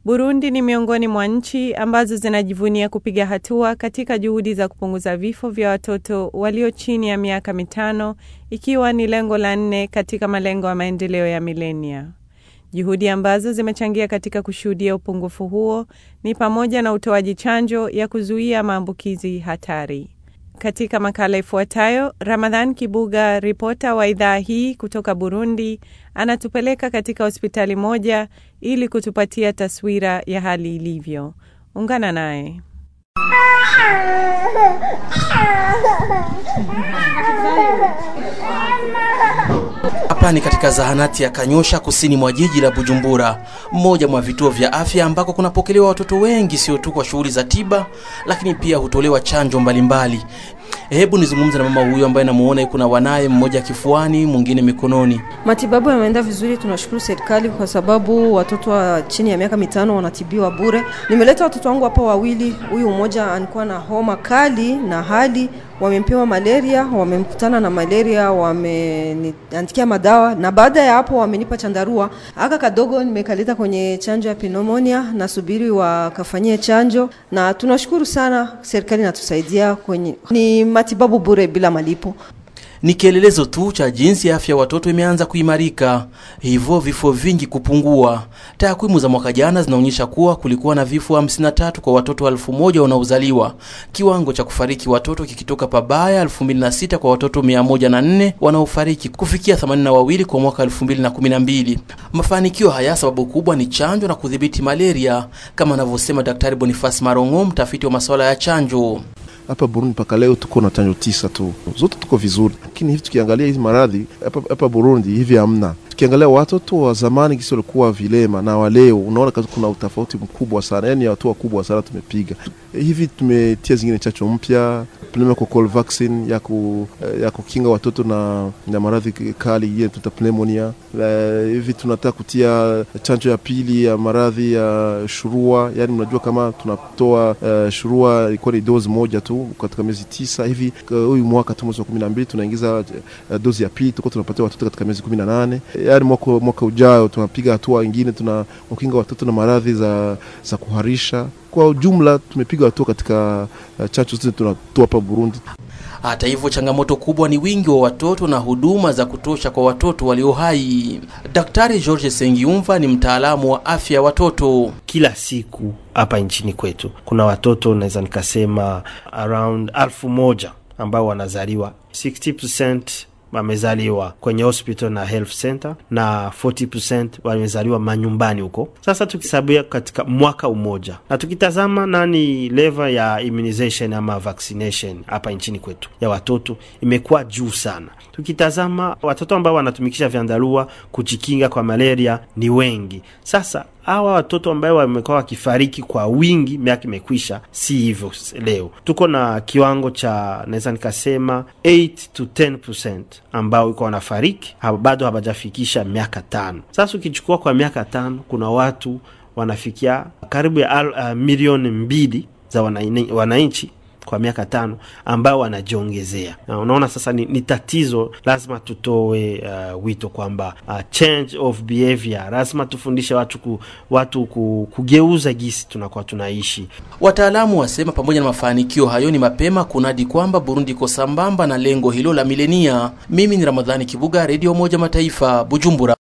Burundi ni miongoni mwa nchi ambazo zinajivunia kupiga hatua katika juhudi za kupunguza vifo vya watoto walio chini ya miaka mitano ikiwa ni lengo la nne katika malengo ya maendeleo ya milenia. Juhudi ambazo zimechangia katika kushuhudia upungufu huo ni pamoja na utoaji chanjo ya kuzuia maambukizi hatari. Katika makala ifuatayo, Ramadhan Kibuga, ripota wa idhaa hii kutoka Burundi, anatupeleka katika hospitali moja ili kutupatia taswira ya hali ilivyo. Ungana naye. Hapa ni katika zahanati ya Kanyosha kusini mwa jiji la Bujumbura, mmoja mwa vituo vya afya ambako kunapokelewa watoto wengi, sio tu kwa shughuli za tiba, lakini pia hutolewa chanjo mbalimbali. Hebu nizungumze na mama huyu ambaye namuona yuko na wanaye, mmoja kifuani, mwingine mikononi. Matibabu yameenda vizuri, tunashukuru serikali kwa sababu watoto wa chini ya miaka mitano wanatibiwa bure. Nimeleta watoto wangu hapa wawili, huyu mmoja alikuwa na homa kali na hali wamempewa malaria, wamemkutana na malaria, wameniandikia madawa na baada ya hapo wamenipa chandarua. Aka kadogo nimekaleta kwenye chanjo ya pneumonia, nasubiri wakafanyie chanjo, na tunashukuru sana serikali inatusaidia kwenye ni matibabu bure bila malipo. Ni kielelezo tu cha jinsi afya ya watoto imeanza kuimarika, hivyo vifo vingi kupungua. Takwimu za mwaka jana zinaonyesha kuwa kulikuwa na vifo 53 kwa watoto elfu moja wanaozaliwa, kiwango cha kufariki watoto kikitoka pabaya 2006 kwa watoto 104 wanaofariki kufikia 82 kwa mwaka 2012. Mafanikio haya sababu kubwa ni chanjo na kudhibiti malaria, kama anavyosema Daktari Boniface Marongo, mtafiti wa masuala ya chanjo. Hapa Burundi mpaka leo tuko na chanjo tisa tu, zote tuko vizuri, lakini hivi tukiangalia hizi maradhi hapa hapa Burundi hivi hamna. Tukiangalia watoto wa zamani kisi walikuwa vilema na waleo, unaona kuna utofauti mkubwa sana, yani hatua kubwa sana tumepiga. Hivi tumetia zingine chacho mpya pneumococcal vaccine ya, ku, ya kukinga watoto na, na maradhi kali hiyo tuta pneumonia. Uh, hivi tunataka kutia chanjo ya pili ya maradhi ya shurua, yani mnajua kama tunatoa uh, shurua ilikuwa ni dozi moja tu katika miezi tisa hivi. Huyu uh, mwaka tu mwezi wa kumi na mbili tunaingiza uh, dozi ya pili tuko tunapatia watoto katika miezi kumi na nane yani mwaka, mwaka ujao tunapiga hatua ingine, tuna wakinga watoto na maradhi za, za kuharisha kwa ujumla tumepiga hatua katika uh, chanjo zote tunatoa hapa Burundi. Hata hivyo, changamoto kubwa ni wingi wa watoto na huduma za kutosha kwa watoto walio hai. Daktari George Sengiumva ni mtaalamu wa afya ya watoto. Kila siku hapa nchini kwetu kuna watoto naweza nikasema around alfu moja ambao wanazaliwa 60% wamezaliwa kwenye hospital na health center na 40% wamezaliwa manyumbani huko. Sasa tukisabia katika mwaka umoja na tukitazama nani level ya immunization ama vaccination hapa nchini kwetu ya watoto imekuwa juu sana. Tukitazama watoto ambao wanatumikisha vyandarua kujikinga kwa malaria ni wengi. Sasa hawa watoto ambao wamekuwa wakifariki kwa wingi, miaka imekwisha, si hivyo. Leo tuko na kiwango cha naweza nikasema 8 to 10% ambao iko wanafariki bado hawajafikisha miaka tano. Sasa ukichukua kwa miaka tano, kuna watu wanafikia karibu ya uh, milioni mbili za wananchi kwa miaka tano ambao wanajiongezea, na unaona sasa ni, ni tatizo. Lazima tutoe uh, wito kwamba uh, change of behavior, lazima tufundishe watu ku, watu ku, kugeuza gisi tunakuwa tunaishi. Wataalamu wasema pamoja na mafanikio hayo, ni mapema kunadi kwamba Burundi iko sambamba na lengo hilo la milenia. Mimi ni Ramadhani Kibuga, Redio Umoja Mataifa, Bujumbura.